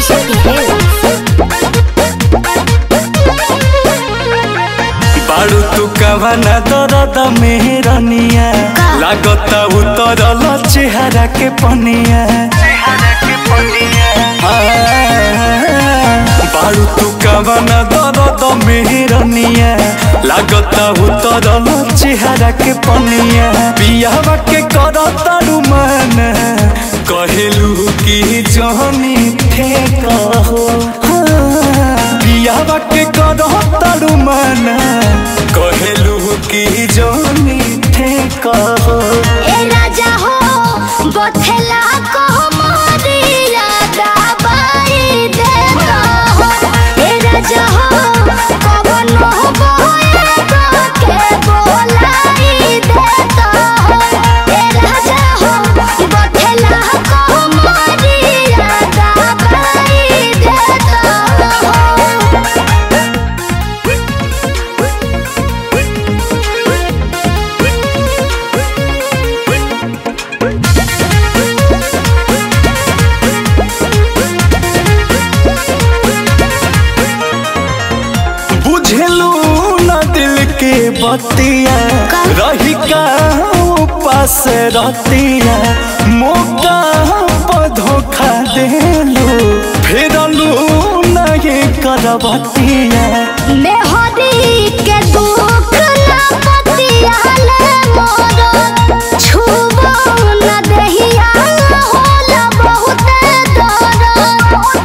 Shake it, बाड़ू तू कवना दरद मेहरनिया का? लागता उतरल चेहरा के पनिया बाड़ू तू कवना दरद मेहरनिया लागता उतरल चेहरा के पनिया बियावा के करतारू मन कहेलू की जहनी थे कहो बियावा के करतारू मन कहेलू की जहनी थे कहो ए राजा हो बथेला को मोरिया दबाई दे हो ए राजा हो कवन हो बोए के बोलाई दे हो ए राजा हो बथेला को मोरिया दबाई दे हो बुझलू न दिल के बतिया का? रही का पास रतिया मौका पर धोखा देलू फेरलू न ये करबतिया मेहदी के दुख न पतियाले मोर छुबो न दहिया होला बहुत दर्द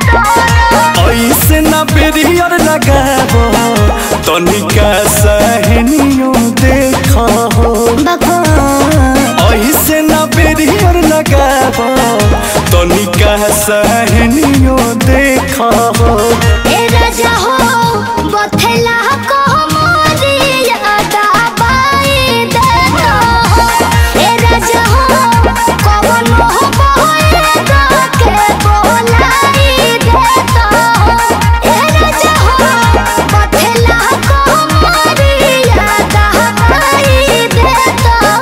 ऐसे न बेरियर लगाबो तनिका सहनियो देखो बको ऐसे न बेरियर लगाबो तनिका सहनियो देखो ए राजा हो बथेला को मोरिया दबाई दे हो ए राजा हो कवन हो बोए के बोलाई दे हो ए राजा हो बथेला को मोरिया दबाई दे हो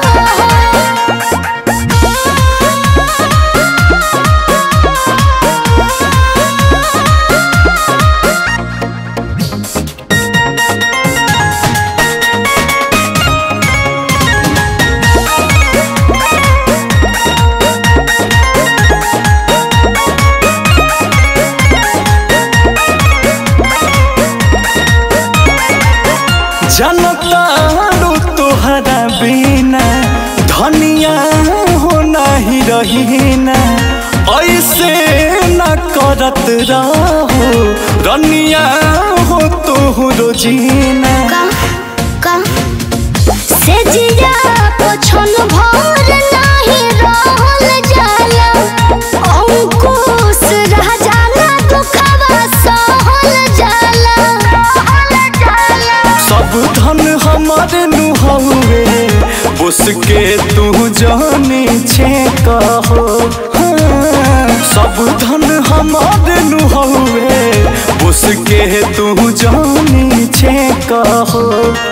जनतारू तोहरा बिना धनिया हो नहीं रहीना ऐसे न करत रहो रनिया हो तोहरो जीना का का से जिया पोछन भर नाही रहल जाला अंकुश रह जाला दुखवा सहल जाला सब धन हमारे नुहवे उसके तू जाने छे कहो हाँ, सब धन हमारे नुहवे उसके तू जाने छे कहो